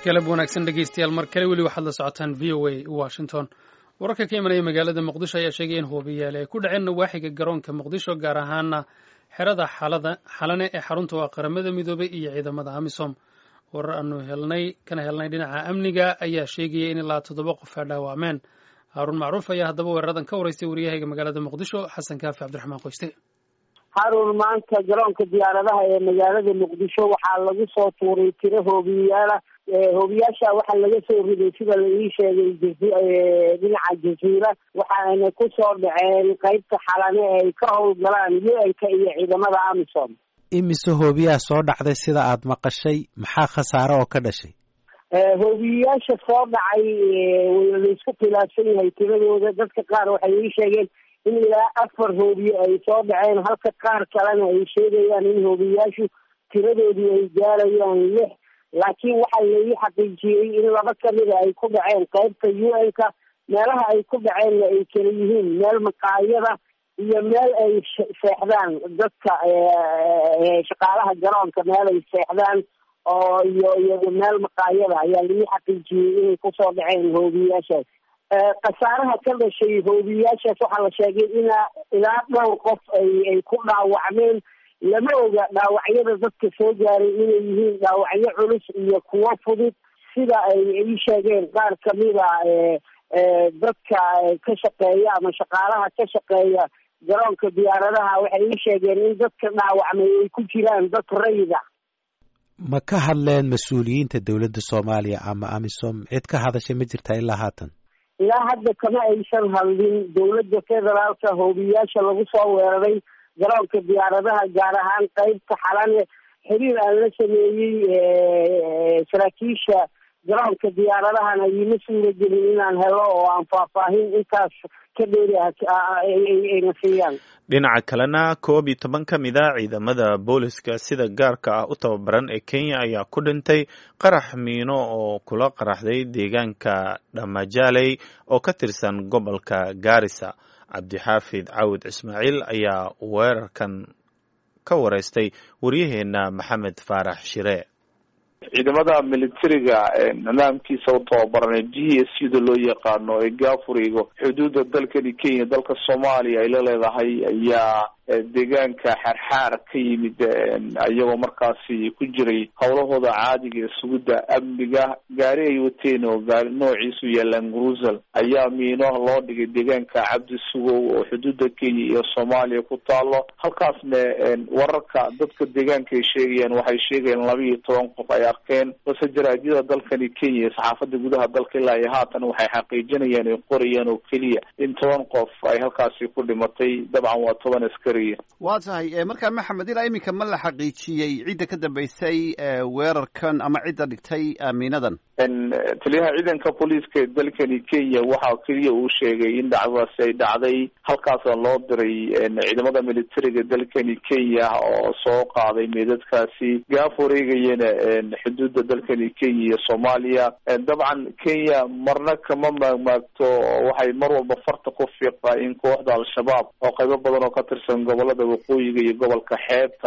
galab wanaagsan dhegeystayaal mar kale weli waxaad la socotaan v o a washington wararka ka imanaya magaalada muqdisho ayaa sheegaya in hoobiyaale ay ku dhaceen nawaaxiga garoonka muqdisho gaar ahaana xerada xalane ee xarunta waa qaramada midoobay iyo ciidamada amisom warar aanu helnay kana helnay dhinaca amniga ayaa sheegaya in ilaa toddoba qof ay dhaawacmeen haaruun macruuf ayaa haddaba weeraradan ka waraystay waryahayga magaalada muqdisho xasan kaafi cabdiraxmaan qoyste haruun maanta garoonka diyaaradaha ee magaalada muqdisho waxaa lagu soo tuuray tiro hoobiyayaala hoobiyaasha waxaa laga soo riday sida la ii sheegay dhinaca jaziira waxaana kusoo dhaceen qeybta xalane ee ay ka howlgalaan u-n-ka iyo ciidamada amisom imise hoobiyaa soo dhacday sida aada maqashay maxaa khasaare oo ka dhashay hoobiyayaasha soo dhacay laisku khilaafsan yahay tiradooda dadka qaar waxay ii sheegeen in ilaa afar hoobiye ay soo dhaceen halka qaar kalena ay sheegayaan in hoobiyayaashu tiradoodii ay gaarayaan lix laakiin waxaa laii xaqiijiyey in laba kamida ay ku dhaceen qeybta u n-ka meelaha ay ku dhaceenna ay kala yihiin meel maqaayada iyo meel ay seexdaan dadka shaqaalaha garoonka meel ay seexdaan oo iyo iyo meel maqaayada ayaa laii xaqiijiyey inay kusoo dhaceen hoobiyayaashaas khasaaraha ka dhashay hoobiyayaashaas waxaa la sheegay inaa ilaa dhowr qof ay ay ku dhaawacmeen lama oga dhaawacyada dadka soo gaaray inay yihiin dhaawacyo culus iyo kuwo fudud sida ay ii sheegeen qaar kamida dadka ka shaqeeya ama shaqaalaha ka shaqeeya garoonka diyaaradaha waxay ii sheegeen in dadka dhaawacmay ay ku jiraan dad rayida ma ka hadleen mas-uuliyiinta dowladda soomaaliya ama amisom cid ka hadashay ma jirtaa ilaa haatan ilaa hadda kama aysan hadlin dowladda federaalka hoobiyayaasha lagu soo weeraray garoonka diyaaradaha gaar ahaan qeybta xalane xiriir aan la sameeyey saraakiisha garoonka diyaaradahana iima suura gelin inaan helo oo aan faahfaahin intaas ka dheeri ayna siiyaan dhinaca kalena koob iyo toban ka mid a ciidamada booliska sida gaarka ah u tababaran ee kenya ayaa ku dhintay qarax miino oo kula qaraxday deegaanka dhamajaley oo ka tirsan gobolka gaarisa cabdixaafid cawud ismaaciil ayaa weerarkan ka wareystay waryaheena maxamed faarax shire ciidamada militariga nidaamkiisa u tababaran ee g s u da loo yaqaano ee gaafurigo xuduudda dalkani kenya dalka soomaaliya ay la leedahay ayaa deegaanka xaarxaar ka yimid iyagoo markaasi ku jiray howlahooda caadiga ee sugidda amniga gaari ay wateen oo gaari noociisu yaalaan grusel ayaa miino loo dhigay deegaanka cabdi sugow oo xuduudda kenya iyo soomaaliya ku taalo halkaasna wararka dadka deegaanka ay sheegayaan waxay sheegayaan laba iyo toban qof ay arkeen balse jaraadyada dalkani kenya iyo saxaafadda gudaha dalka ilaa iyo haatan waxay xaqiijinayaan ay qorayaan oo keliya in toban qof ay halkaasi ku dhimatay dabcan waa toban askari waa tahay markaa maxamed ilaa iminka ma la xaqiijiyey cidda ka dambeysay weerarkan ama cidda dhigtay miinadan taliyaha ciidanka booliiska ee dalkani kenya waxaa keliya uu sheegay in dhacdadaasi ay dhacday halkaasna loo diray ciidamada militariga dalkani kenya oo soo qaaday meedadkaasi gaaf wareegayana xuduudda dalkani kenya iyo soomaaliya dabcan kenya marna kama maagmaagto waxay mar walba farta ku fiiqdaa in kooxda al-shabaab oo qaybo badan oo ka tirsan gobolada waqooyiga iyo gobolka xeebta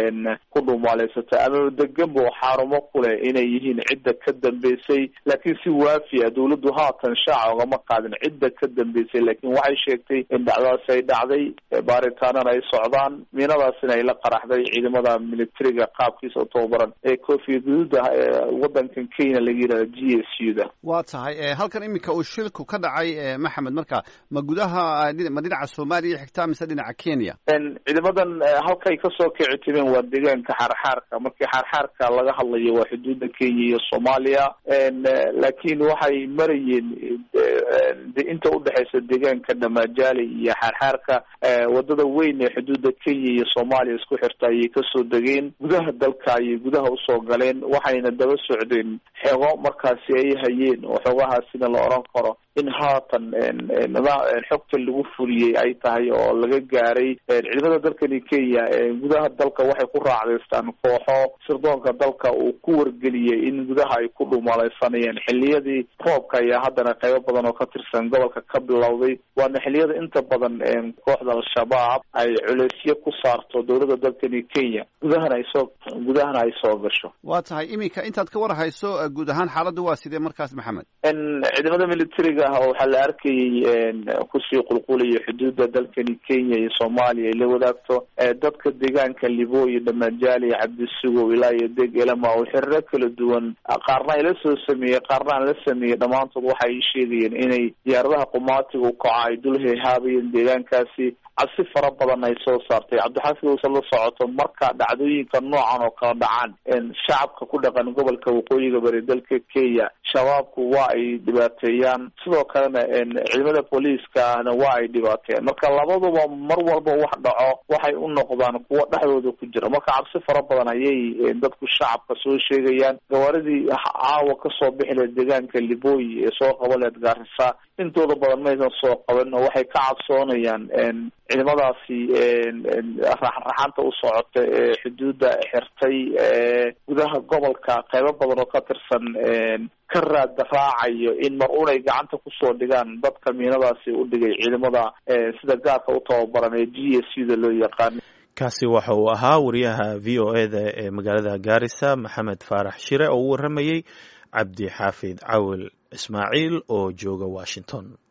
ku dhumaaleysata ama deganba oo xaarumo kuleh inay yihiin cidda ka dambeysay laakiin si waafi a dawladdu haatan shaaca ogama qaadin cidda ka dambeysay laakiin waxay sheegtay in dhacdadaasi ay dhacday baaritaanana ay socdaan miinadaasina ay la qaraxday ciidamada militariga qaabkiisa u tababaran ee koofiya guduuda wadankan kenya laga yihahda g s u da waa tahay halkan iminka uu shilku ka dhacay maxamed marka ma gudaha ma dhinaca soomaaliya xigtaa mise dhinaca kenya ciidamadan halkay kasoo kici timeen waa deegaanka xaarxaarka markii xaarxaarka laga hadlayo waa xuduudda kenya iyo soomaaliya laakiin waxay marayeen inta udhexeysa deegaanka dhamajaali iyo xaarxaarka wadada weyn ee xuduudda kenya iyo soomaaliya isku xirta ayay kasoo degeen gudaha dalka ayay gudaha usoo galeen waxayna daba socdeen xego markaasi ay hayeen oo xogahaasina la oran karo in haatan xogta lagu fuliyey ay tahay oo laga gaaray ciidamada dalkani kenya gudaha dalka waxay ku raacdaystaan kooxo sirdoonka dalka uu ku wargeliyey in gudaha ay ku dhumalaysanayeen xiliyadii roobka ayaa haddana qaybo badan oo ka tirsan gobolka ka bilowday waana xiliyada inta badan kooxda al-shabaab ay culeysyo ku saarto dowladda dalkani kenya gudahana ay soo gudahana ay soo gasho waa tahay iminka intaad ka war hayso guud ahaan xaaladdu waa sidee markaas maxamed ciidamada militariga ah waxaa la arkayay kusii qulqulaya xuduudda dalkani kenya iyo soomaaliya ay la wadaagto dadka deegaanka libooyi dhamajaali cabdisugow ilaa iyo deg elama oo xiriro kala duwan qaarna ay la soo sameeyey qaarna aan la sameeyey dhammaantood waxa ay sheegayeen inay diyaaradaha qumaatiga ukaca ay dul heehaabayeen deegaankaasi cabsi fara badan ay soo saartay cabdixaafid uusan la socoto marka dhacdooyinka noocan oo kala dhacaan shacabka ku dhaqan gobolka waqooyiga bari dalka kenya shabaabku waa ay dhibaateeyaan sidoo kalena ciidamada booliiskana waa ay dhibaateeyaan marka labaduba mar walba wax dhaco waxay u noqdaan kuwo dhexdooda ku jira marka cabsi fara badan ayay dadku shacabka soo sheegayaan gawaaridii caawa kasoo bixi leed deegaanka libooyi ee soo qaba leed gaarisa intooda badan maysan soo qaban oo waxay ka cabsoonayaan ciidamadaasi raxraxanta u socota ee xuduudda xirtay gudaha gobolka qaybo badan oo ka tirsan ka raada raacayo in mar unay gacanta kusoo dhigaan dadka miinadaasi u dhigay ciidamada sida gaarka u tababaran ee g s u da loo yaqaan kaasi waxa uu ahaa wariyaha v o e da ee magaalada gaarisa maxamed faarax shire oo u waramayey cabdi xaafid cawil ismaaciil oo jooga washington